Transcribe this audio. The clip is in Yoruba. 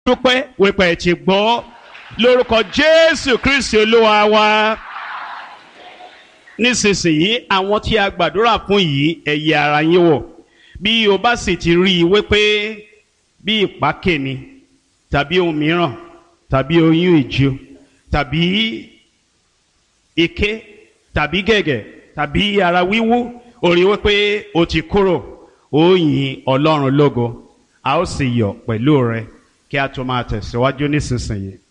dúpẹ́ wípé ẹ ti gbọ́ lórúkọ jésù kristi olúwa wa nísinsìnyí àwọn tí a gbàdúrà fún yìí ẹ yẹ ara yín wò bí o bá sì ti rí i wípé bí ìpákè ni tàbí ohun mìíràn tàbí oyún ìjó tàbí ike tàbí gẹ̀gẹ̀ tàbí ara wíwú ó rí wípé o ti kúrò ó yin ọlọ́run lógo a ó sì yọ̀ pẹ̀lú rẹ kí a tó máa tẹ̀síwájú nísinsìnyí.